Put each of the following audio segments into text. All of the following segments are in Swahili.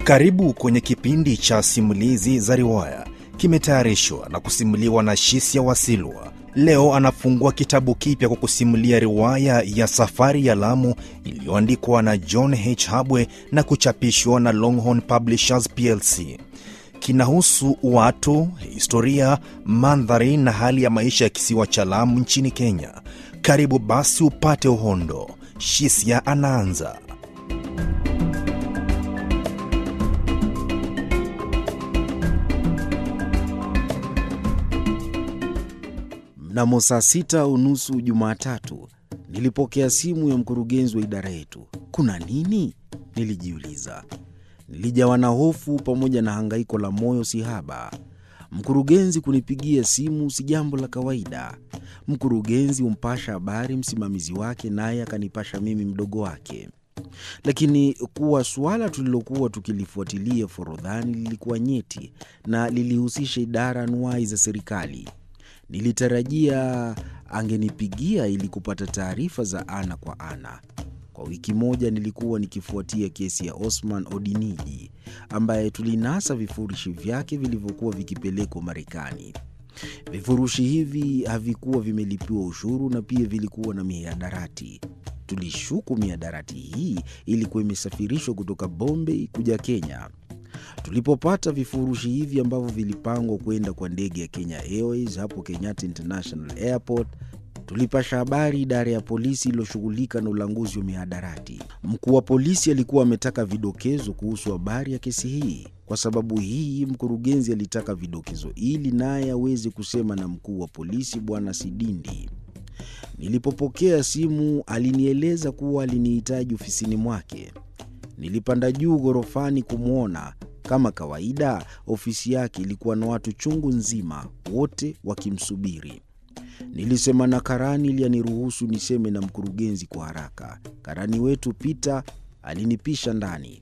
Karibu kwenye kipindi cha simulizi za riwaya, kimetayarishwa na kusimuliwa na Shisia Wasilwa. Leo anafungua kitabu kipya kwa kusimulia riwaya ya Safari ya Lamu iliyoandikwa na John H. Habwe na kuchapishwa na Longhorn Publishers plc. Kinahusu watu, historia, mandhari na hali ya maisha ya kisiwa cha Lamu nchini Kenya. Karibu basi upate uhondo. Shisia anaanza. Mnamo saa sita unusu Jumatatu nilipokea simu ya mkurugenzi wa idara yetu. Kuna nini? Nilijiuliza. Nilijawa na hofu pamoja na hangaiko la moyo sihaba. Mkurugenzi kunipigia simu si jambo la kawaida. Mkurugenzi humpasha habari msimamizi wake, naye akanipasha mimi mdogo wake. Lakini kuwa suala tulilokuwa tukilifuatilia forodhani lilikuwa nyeti na lilihusisha idara anuwai za serikali. Nilitarajia angenipigia ili kupata taarifa za ana kwa ana. Kwa wiki moja nilikuwa nikifuatia kesi ya Osman Odiniji ambaye tulinasa vifurushi vyake vilivyokuwa vikipelekwa Marekani. Vifurushi hivi havikuwa vimelipiwa ushuru na pia vilikuwa na mihadarati. Tulishuku mihadarati hii ilikuwa imesafirishwa kutoka Bombay kuja Kenya. Tulipopata vifurushi hivi ambavyo vilipangwa kwenda kwa ndege ya Kenya Airways hapo Kenyatta International Airport, tulipasha habari idara ya polisi iliyoshughulika na ulanguzi wa mihadarati. Mkuu wa polisi alikuwa ametaka vidokezo kuhusu habari ya kesi hii. Kwa sababu hii, mkurugenzi alitaka vidokezo ili naye aweze kusema na mkuu wa polisi Bwana Sidindi. Nilipopokea simu, alinieleza kuwa alinihitaji ofisini mwake. Nilipanda juu ghorofani kumwona. Kama kawaida, ofisi yake ilikuwa na watu chungu nzima, wote wakimsubiri. Nilisema na karani ili aniruhusu niseme na mkurugenzi kwa haraka. Karani wetu Pita alinipisha ndani.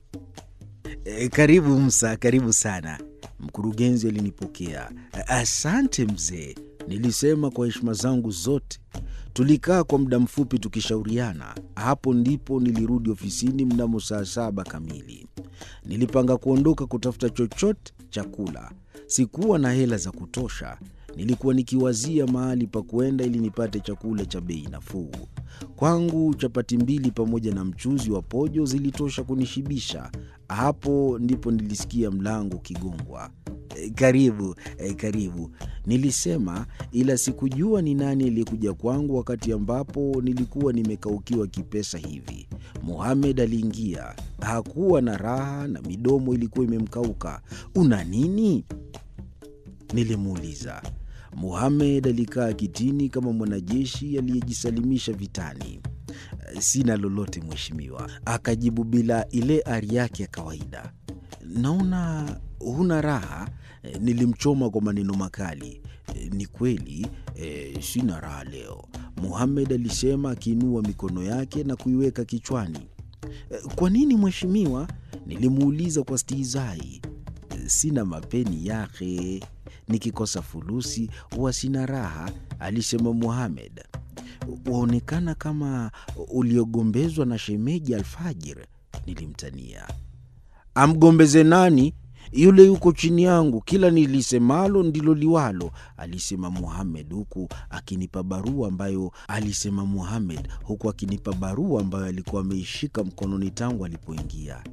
E, karibu Msa, karibu sana. Mkurugenzi alinipokea. Asante mzee, nilisema kwa heshima zangu zote. Tulikaa kwa muda mfupi tukishauriana. Hapo ndipo nilirudi ofisini mnamo saa saba kamili. Nilipanga kuondoka kutafuta chochote cha kula. Sikuwa na hela za kutosha. Nilikuwa nikiwazia mahali pa kuenda ili nipate chakula cha bei nafuu. Kwangu chapati mbili pamoja na mchuzi wa pojo zilitosha kunishibisha. Hapo ndipo nilisikia mlango ukigongwa. E, karibu e, karibu, nilisema, ila sikujua ni nani aliyekuja kwangu wakati ambapo nilikuwa nimekaukiwa kipesa hivi. Muhamed aliingia. Hakuwa na raha na midomo ilikuwa imemkauka. Una nini? Nilimuuliza. Muhamed alikaa kitini kama mwanajeshi aliyejisalimisha vitani. Sina lolote mheshimiwa, akajibu bila ile ari yake ya kawaida. Naona huna raha. Nilimchoma kwa maneno makali. Ni kweli e, sina raha leo, Muhamed alisema akiinua mikono yake na kuiweka kichwani. Kwa nini mheshimiwa? Nilimuuliza kwa stihizai. Sina mapeni yake, nikikosa fulusi huwa sina raha, alisema Muhamed. Waonekana kama uliogombezwa na shemeji Alfajir, nilimtania. Amgombeze nani? Yule yuko chini yangu, kila nilisemalo ndilo liwalo, alisema Muhamed huku akinipa barua ambayo alisema Muhamed huku akinipa barua ambayo alikuwa ameishika mkononi tangu alipoingia.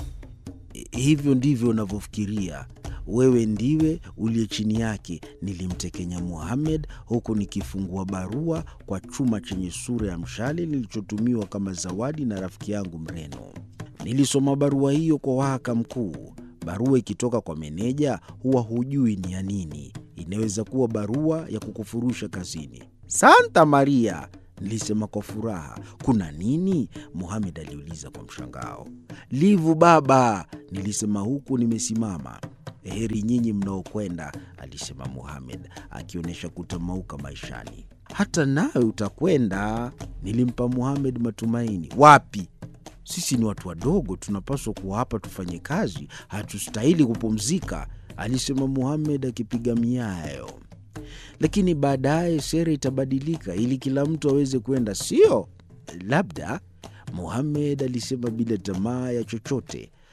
Hivyo ndivyo unavyofikiria wewe, ndiwe uliye chini yake, nilimtekenya Muhamed huku nikifungua barua kwa chuma chenye sura ya mshale nilichotumiwa kama zawadi na rafiki yangu Mreno. Nilisoma barua hiyo kwa wahaka mkuu. Barua ikitoka kwa meneja huwa hujui ni ya nini. Inaweza kuwa barua ya kukufurusha kazini. Santa Maria, nilisema kwa furaha. Kuna nini? Muhamed aliuliza kwa mshangao. Livu baba, nilisema huku nimesimama. Heri nyinyi mnaokwenda, alisema Muhamed akionyesha kutamauka maishani. Hata nawe utakwenda, nilimpa Muhamed matumaini. Wapi? Sisi ni watu wadogo, tunapaswa kuwa hapa tufanye kazi, hatustahili kupumzika, alisema Muhamed akipiga miayo. Lakini baadaye sera itabadilika ili kila mtu aweze kwenda, sio? Labda, Muhamed alisema bila tamaa ya chochote.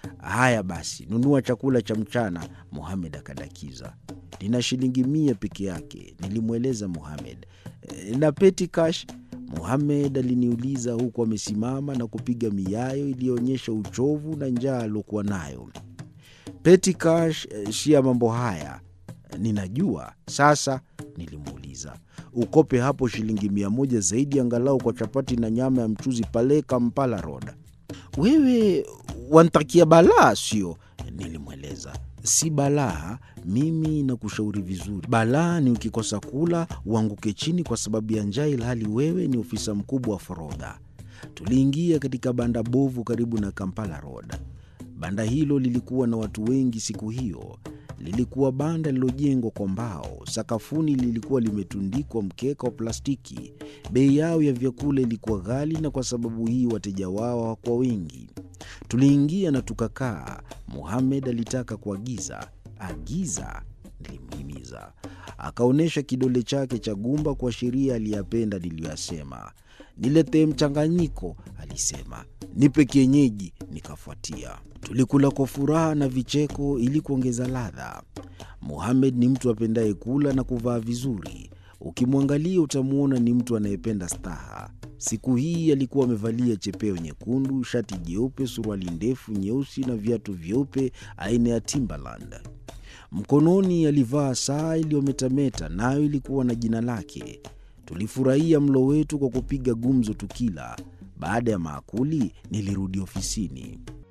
Haya basi, nunua chakula cha mchana, Muhamed akadakiza. Nina shilingi mia peke yake, nilimweleza Muhamed. "E, na peti cash? Muhamed aliniuliza huku amesimama na kupiga miayo iliyoonyesha uchovu na njaa aliokuwa nayo. Peti cash eh, si ya mambo haya. Ninajua sasa, nilimuuliza. Ukope hapo shilingi mia moja zaidi angalau kwa chapati na nyama ya mchuzi pale Kampala Road. Wewe wantakia balaa, sio? Nilimweleza. Si balaa, mimi nakushauri vizuri. Balaa ni ukikosa kula uanguke chini kwa sababu ya njaa, ilhali wewe ni ofisa mkubwa wa forodha. Tuliingia katika banda bovu karibu na Kampala Road. Banda hilo lilikuwa na watu wengi siku hiyo. Lilikuwa banda lililojengwa kwa mbao. Sakafuni lilikuwa limetundikwa mkeka wa plastiki. Bei yao ya vyakula ilikuwa ghali, na kwa sababu hii wateja wao hawakuwa wengi. Tuliingia na tukakaa. Muhamed alitaka kuagiza. Agiza, nilimhimiza. Akaonyesha kidole chake cha gumba kuashiria aliyapenda niliyoyasema. Niletee mchanganyiko, alisema. Nipe kienyeji, nikafuatia. Tulikula kwa furaha na vicheko ili kuongeza ladha. Muhamed ni mtu apendaye kula na kuvaa vizuri. Ukimwangalia utamwona ni mtu anayependa staha. Siku hii alikuwa amevalia chepeo nyekundu, shati jeupe, suruali ndefu nyeusi na viatu vyeupe aina ya Timberland. Mkononi alivaa saa iliyometameta, nayo ilikuwa na jina lake. Tulifurahia mlo wetu kwa kupiga gumzo tukila. Baada ya maakuli, nilirudi ofisini.